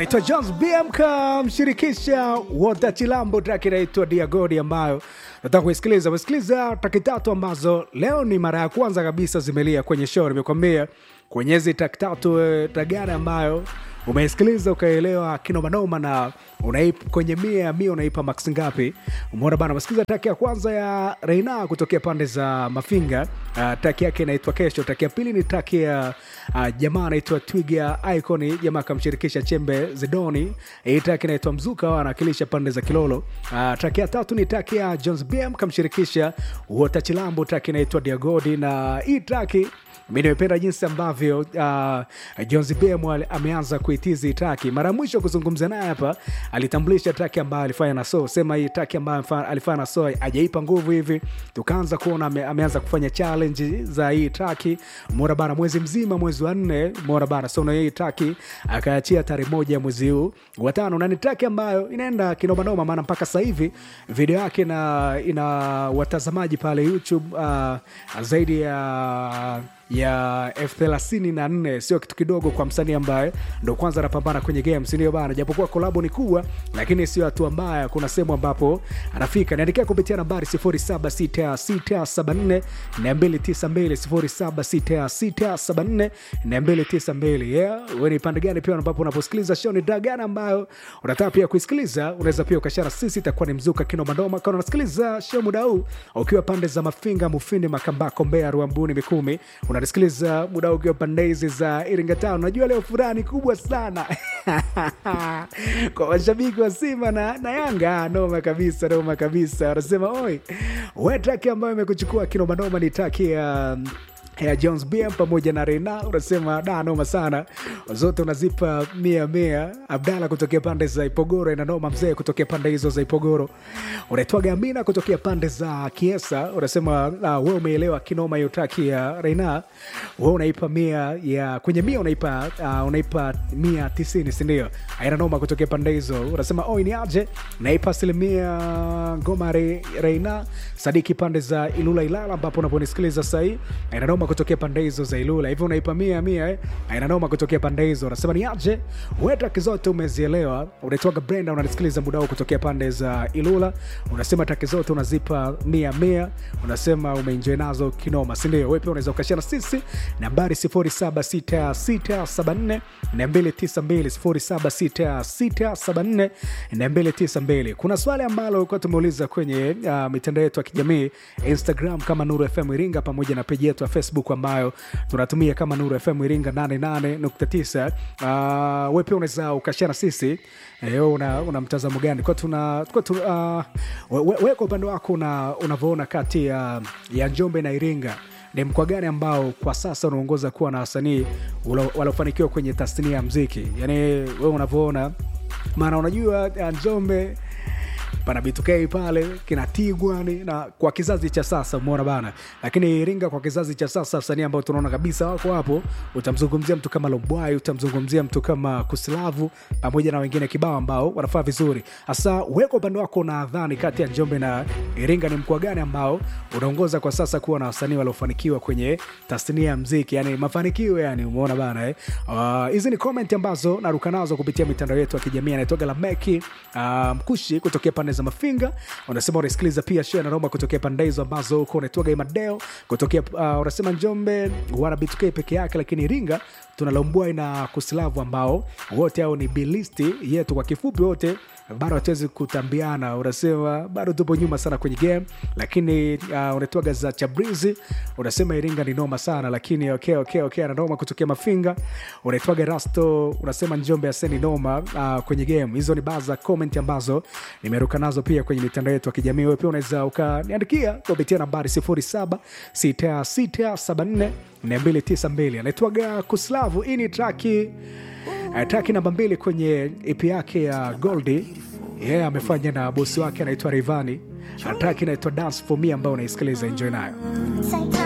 anaitwa Jones BM kamshirikisha Wota Chilambo, track inaitwa Diagodi ambayo nataka kuisikiliza. Umesikiliza traki tatu ambazo leo ni mara ya kwanza kabisa zimelia kwenye show. Nimekwambia kwenye hizi traki tatu eh, tagari ambayo umeisikiliza ukaelewa kinomanoma na unaipa kwenye mia ya mia unaipa max ngapi? Umeona bana, umesikiliza traki ya kwanza ya Reina kutokea pande za Mafinga. Uh, traki yake inaitwa Kesho. Traki ya pili ni traki ya uh, jamaa anaitwa Twiga Icon, jamaa akamshirikisha Chembe Zedoni. Hii traki inaitwa Mzuka, wao anawakilisha pande za Kilolo. Uh, traki ya tatu ni traki ya Jones BM kamshirikisha Wota Chilambo, traki inaitwa Diagodi, na hii traki mi nimependa jinsi ambavyo uh, Jones BM ali- ameanza kuitizi traki. Mara ya mwisho kuzungumza naye hapa alitambulisha traki ambayo alifanya na so sema hii traki ambayo amefa- alifanya na so ajaipa nguvu hivi, tukaanza kuona ame, ameanza kufanya challenge za hii traki mora bana, mwezi mzima, mwezi wa nne mora bana, so na hii traki akaachia tarehe moja mwezi huu wa tano, na ni traki ambayo inaenda kinomanoma, maana mpaka sasa hivi video yake ina, ina watazamaji pale YouTube uh, zaidi ya ya elfu thelathini na nne sio kitu kidogo kwa msanii ambaye ndo kwanza anapambana kwenye game sindio bana japokuwa kolabo ni kubwa lakini sio hatua mbaya kuna sehemu ambapo anafika niandikia kupitia nambari 076674 292 076674 yeah we ni pande gani pia ambapo unaposikiliza show ni daa gani ambayo unataka pia kuisikiliza unaweza pia ukashara sisi itakuwa ni mzuka kinomanoma kana unasikiliza show muda huu ukiwa pande za mafinga mufindi makambako mbea ruambuni mikumi unanisikiliza muda huu ukiwa pande hizi za iringa town unajua leo furaha ni kubwa sana kwa mashabiki wa simba na, na yanga noma kabisa noma kabisa wanasema oi we traki ambayo imekuchukua kinomanoma ni traki ya ya Jones BM pamoja na Reina unasema da noma sana, zote unazipa mia mia. Abdala kutokea pande za Ipogoro inanoma mzee, kutokea pande hizo za Ipogoro. Unaitwaga Amina kutokea pande za Kiesa unasema uh, we umeelewa kinoma hiyo traki ya Reina, we unaipa mia ya kwenye mia unaipa uh, unaipa mia tisini sindio? Aina noma kutokea pande hizo unasema oi ni aje, naipa asilimia ngoma Re, Reina Sadiki pande za Ilula Ilala ambapo unaponisikiliza sahii inanoma kutokea pande hizo za Ilula hivyo unaipa mia mia eh? inanoma kutokea pande hizo unasema ni aje wetraki zote umezielewa unaitwaga Brenda unanisikiliza muda huu kutokea pande za Ilula unasema traki zote unazipa mia mia unasema umeenjoy nazo kinoma sindio we pia unaweza ukashia na sisi nambari 076674 292 076674 kuna swali ambalo kuwa tumeuliza kwenye uh, mitandao yetu ya kijamii instagram kama nuru fm iringa pamoja na peji yetu ya facebook ambayo tunatumia kama nuru fm iringa 88.9 uh, we pia unaweza ukashia na sisi eh, una, una mtazamo gani kwa tuna, kwa tu, uh, we, we, we kwa upande wako una- unavyoona kati ya, ya njombe na iringa ni mkoa gani ambao kwa sasa unaongoza kuwa na wasanii walo- waliofanikiwa kwenye tasnia ya mziki yaani we unavyoona maana unajua uh, njombe pana B2K pale kina Tigwani na kwa kizazi cha sasa umeona bana, lakini Iringa kwa kizazi cha sasa wasanii ambao tunaona kabisa wako hapo, utamzungumzia mtu kama Lobwai, utamzungumzia mtu kama Kuslavu pamoja na wengine kibao ambao wanafaa vizuri. Hasa weko upande wako, unadhani kati ya Njombe na Iringa ni mkoa gani ambao unaongoza kwa sasa kuwa na wasanii waliofanikiwa kwenye tasnia ya mziki, yani mafanikio, yani umeona bana eh? Ah, hizi ni comment ambazo naruka nazo kupitia mitandao yetu ya kijamii. Anaitoga Lameki uh, Mkushi kutokea pande za Mafinga, unasema unasikiliza pia share na Roma kutokea pande hizo ambazo huko unaitwaga Imadeo kutokea uh, unasema Njombe wana B2K peke yake, lakini Iringa tuna Lombwai na Kusilavu ambao wote hao ni bilisti yetu. Kwa kifupi wote bado hatuwezi kutambiana, unasema bado tupo nyuma sana kwenye game, lakini uh, unaitwaga za Chabrizi unasema Iringa ni noma sana, lakini okay, okay, okay, ana noma kutokea Mafinga. Unaitwaga Rasto unasema Njombe aseni noma uh, kwenye game. Hizo ni baadhi za comment ambazo nimeruka nazo pia kwenye mitandao yetu ya kijamii. Wewe pia unaweza ukaniandikia kupitia nambari 076674 292. Anaitwaga Kuslavu. Hii ni traki uh, traki namba mbili kwenye EP yake ya Goldi yeye yeah, amefanya na bosi wake anaitwa Rayvanny. Traki inaitwa Dance for Me ambayo unaisikiliza, enjoy nayo.